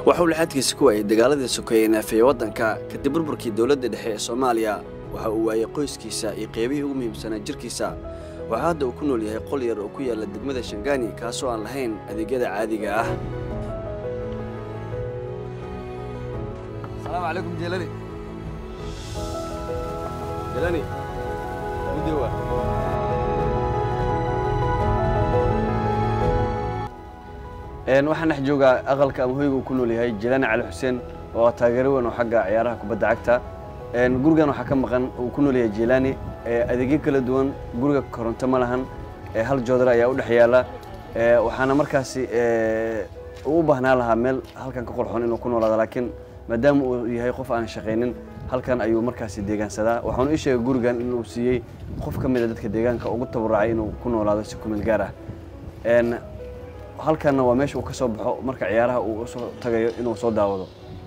waxauu lixaadkiisa ku waayay dagaaladii sokeeye naafeeye waddanka kadib burburkii dowladda dhexe ee soomaaliya waxa uu waayey qoyskiisa iyo qeybihii ugu muhiimsanaa jirkiisa waxaa hadda uu ku nool yahay qol yar oo ku yaalla degmada shangaani kaasoo aan lahayn adeegyada caadiga ah السلام عليكم جيلاني جيلاني مدوى waxaan dhex joogaa aqalka ama hoyga uu ku nool yahay jilaani cali xuseen oo ah taageero weyn oo xagga ciyaaraha kubadda cagta gurigan waxaa ka maqan uu ku nool yahay jilaani adeegyo kala duwan guriga koronto ma lahan hal joodar ayaa u dhex yaala waxaana markaasi uu u baahnaa lahaa meel halkan ka qurxoon inuu ku noolaado laakiin maadaama uu yahay qof aan shaqaynin halkan ayuu markaasi deegaansadaa waxaanu ii sheegay gurigan inuu siiyey qof ka mida dadka deegaanka ugu tabarucay inuu ku noolaado si kumeel gaar ah halkanna waa meesha uu ka soo baxo marka ciyaaraha uu soo tagayo inuu soo daawado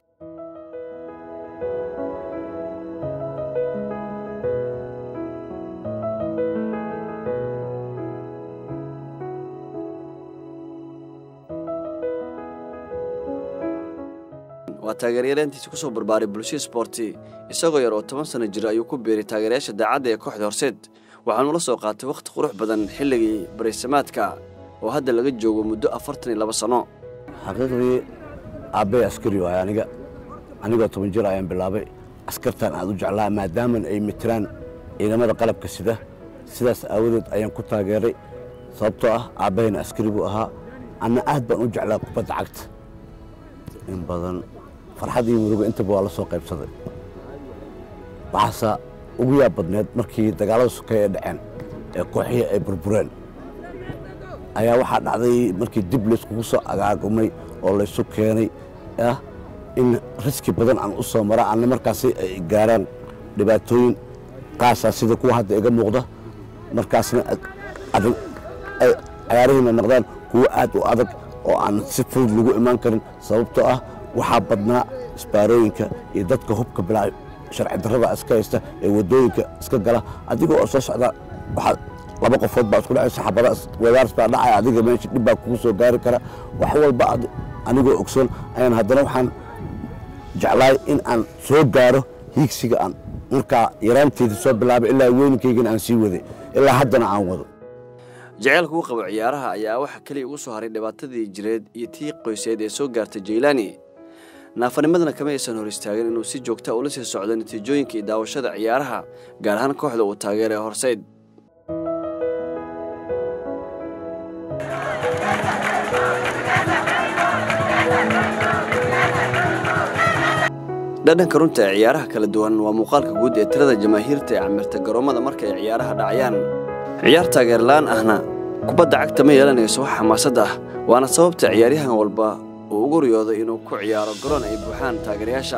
waa taageeryareentiisa ku soo barbaaray bulshada sboorti isagoo yar oo toban sano jira ayuu ku biiray taageerayaasha daacadda ee kooxda horseed waxaanuu la soo qaatay wakhti qurux badan xilligii baraysamaadka oo hadda laga joogo muddo afartan iyo laba sano xaqiiqdii aabbay askari waay aniga anigoo toban jir ayaan bilaabay askartan aad u jeclaa maadaaman ay mitiraan ciidamada qalabka sida sidaas aawadeed ayaan ku taageeray sababtoo ah aabbahayna askari buu ahaa anna aad baan u jeclaa kubadda cagta in badan farxad iyo murugo intaba waa la soo qaybsaday waxaase ugu yaab badneed markii dagaallada sokeeye ee dhaceen ee kooxihii ay burbureen ayaa waxaa dhacday markii dib layskugu soo agaagumay oo laysu keenay ah in riski badan aan u soo mara anna markaasi ay gaaraan dhibaatooyin qaasaa sida kuwa hadda iga muuqda markaasna adag ay cayaarihiina noqdaan kuwo aad u adag oo aan si fudud lagu imaan karin sababtoo ah waxaa badnaa isbaarooyinka iyo dadka hubka bilaa sharci darrada iska haysta ee waddooyinka iska gala adiga oo soo socda waxaa laba qofood baa isku dhacaysa xabada wedaars baa dhacaya adiga meesha dhib baa kugu soo gaari kara wax walba anigoo ogsoon ayaan haddana waxaan jeclaay in aan soo gaaro hiigsiga aan markaa yaraanteedii soo bilaabay ilaa weyninkaygana aan sii waday ilaa haddana aan wado jaceylka uu qabo ciyaaraha ayaa waxa keliya ugu soo haray dhibaatadii jireed iyo tii qoyseed ee soo gaartay jaylaani naafanimadana kama aysan hor istaagin inuu si joogta ula sii socdo natiijooyinka iyo daawashada ciyaaraha gaar ahaan kooxda uu taageeray horseyd dhadhanka runta ee ciyaaraha kala duwan waa muuqaalka guud ee tirada jamaahiirta ee camirta garoommada marka ay ciyaaraha dhacayaan ciyaar taageerla'aan ahna kubadda cagta ma yeelanayso wax xamaasad ah waana sababta ciyaaryahan walba uu ugu riyooday inuu ku ciyaaro garoon ay buuxaan taageerayaasha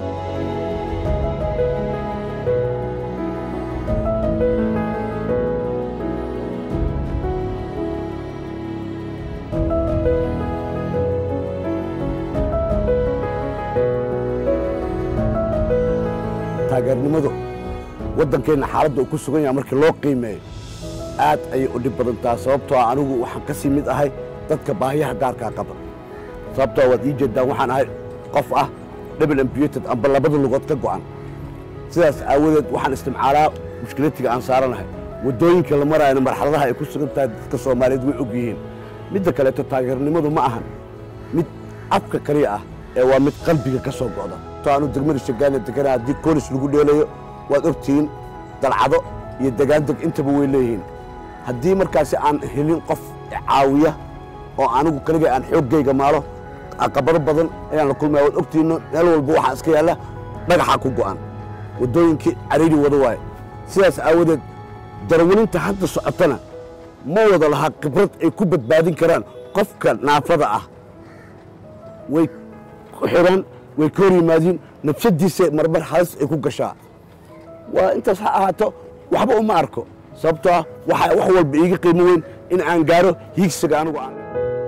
taageernimadu waddankeenna xaaladda uu ku sugan yahay markii loo qiimeeyo aad ayay u dhib badan taha sababtoo ah anigu waxaan ka sii mid ahay dadka baahiyaha gaarkaa qaba sababtoo waad ii jeeddaan waxaan ahay qof ah double amputed amba labada lugood ka go'an sidaas aawadeed waxaan istimcaalaa mushkilatiga aan saaranahay waddooyinka la maraayana marxaladaha ay ku sugan tahay dadka soomaaliyeed way og yihiin midda kaleeto taageernimadu ma ahan mid afka kaliya ah ee waa mid qalbiga ka soo go'da to aanu degmada shagaana degana haddii koolis lagu dheelayo waad ogtihiin dalcado iyo degaandeg intaba way leeyihiin haddii markaasi aan helin qof caawiya oo anigu kaliga aan xooggayga maalo caqabado badan ayaan la kulmaya waad ogtihiin meel walba waxaa iska yaalla dhagaxaa ku go'an waddooyinkii cariiri wada waaye sidaas aawadeed darwaninta hadda socotana ma wada lahaa khibrad ay ku badbaadin karaan qofka naafada ah way ku xidhaan way ka hor yimaadiin nafsadiisa marmar halis ay ku gashaa waa intaas ha ahaato waxba uma arko sababtoo ah waxaa wax walba iiga qiimo weyn in aan gaaro hiigsiga anigu aan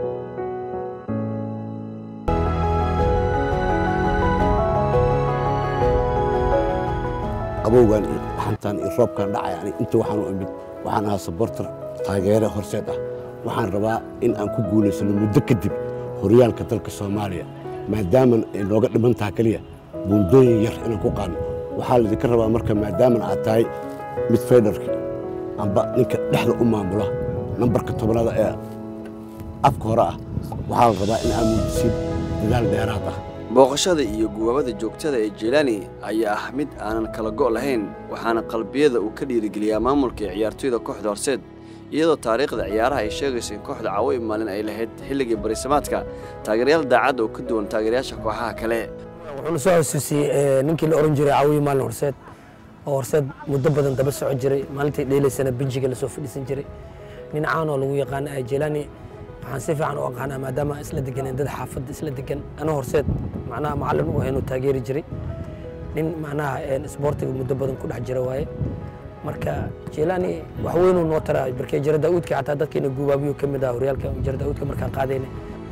qabowgan iyo xantan iyo roobkan dhacay ani inta waxaan u imid waxaan ahaa sabortar taageere horseed ah waxaan rabaa in aan ku guulaysano muddo kadib horyaalka dalka soomaaliya maadaaman ay nooga dhiman taha keliya buundooyin yar inaan ku qaadno waxaa laydinka rabaa marka maadaaman aad tahay mid faydharki amba ninka dhexda u maamula nambarka tobnaada ee afka hore ah waxaa la rabaa in aad muujisid dadaal dheeraad ah booqashada iyo guwaabada joogtada ee jeylaani ayaa ah mid aanan kala go' lahayn waxaana qalbiyada uu ka dhiirigeliyaa maamulka ee ciyaartoyda kooxda horseed iyadoo taariikhda ciyaaraha ay sheegayso in kooxda caawo maalin ay lahayd xilligii barisamaadka taageerayaal daacadda oo ka duwan taageerayaasha kooxaha kale wuxuuna soo xasuusiyey ninkii la oran jiray caawiye maalin horseed oo horseed muddo badan daba socon jiray maalintii dheelaysana benjiga lasoo fadhiisan jiray nin caan oo lagu yaqaana jeylaani waxaan si fiican u aqaanaa maadaama aan isla deganeen dad xaafadda isla degan ana horseed macnaha macallin u ahayn oo taageeri jiray nin macnaha isboortiga muddo badan ku dhex jira waaye marka jeylaani wax weynuu noo taraa markee jara daa'uudka xataa dadkeena guubaabiyo ka mid ah horyaalka jara daa'uudka markaan qaadayna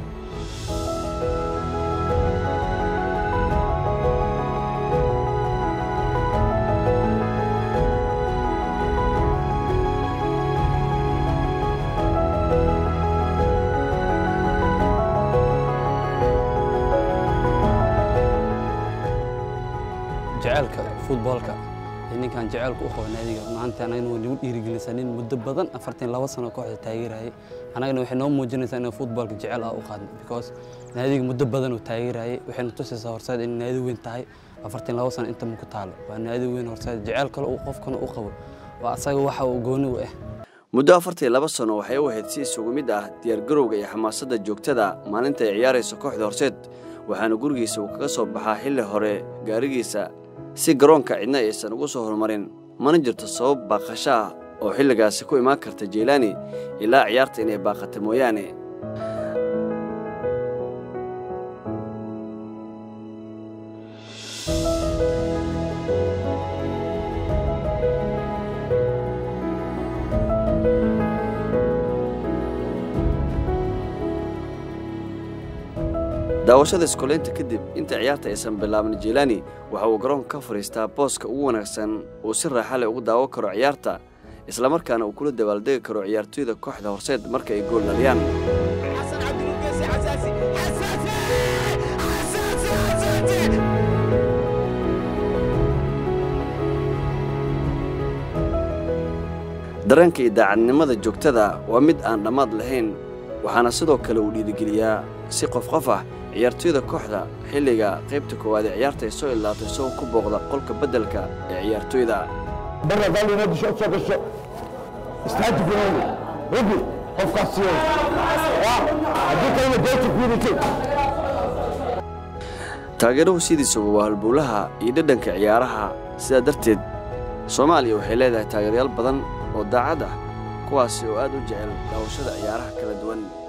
jaceylka futboolka ninkan jaceylka u qaba naadiga maanta anagana waa nagu dhiirigelisa nin muddo badan afartan laba sano kooxda taageerayay anagana waxay noo muujinaysaa inaan futboolka jecel ah u qaadno because naadiga muddo badan uu taageerayay waxayna tusaysaa horseed in naadi weyn tahay afartan laba sano inta ku taalo waa naadi weyn horseed jecel kale uu qofkana u qabo waa asaga waxa uu gooni u ah muddo afartan laba sano waxay u ahayd si isugu mid ah diyaargarowga iyo xamaasadda joogtada maalinta ay ciyaarayso kooxda horseed waxaana gurigiisa uu kaga soo baxaa xilli hore gaarigiisa si garoonka cidna aysan ugu soo horumarin mana jirto sabab baaqasho ah oo xilligaasi ku imaan karta jeylaani ilaa ciyaarta inay baaqata mooyaane daawashada iskoleynta kadib inta ciyaarta aysan bilaabin jeylaani waxa uu garoonka ka fadhiistaa booska ugu wanaagsan uu si raaxa leh ugu daawo karo ciyaarta islamarkaana uu kula dabaaldegi karo ciyaartoyda kooxda horseed marka ay gool dhaliyaan dareenka iyo daacadnimada joogtada waa mid aan dhammaad lahayn waxaana sidoo kale uu dhiirigeliyaa si qof qof ah ciyaartoyda kooxda xilliga qaybta koowaad ee ciyaarta ay soo ilaato isagoo ku booqda qolka beddelka ee ciyaartoyda برا قال لي شو شو شو استعد في هوني ربي قف كاسيو هديك انا بيت كويتي taageeruhu sidiisuba waa halbowlaha iyo dhadhanka ciyaaraha sidaa darteed soomaaliya waxay leedahay taageerayaal badan oo daacad ah kuwaasi oo aad u jecel daawashada ciyaaraha kala duwan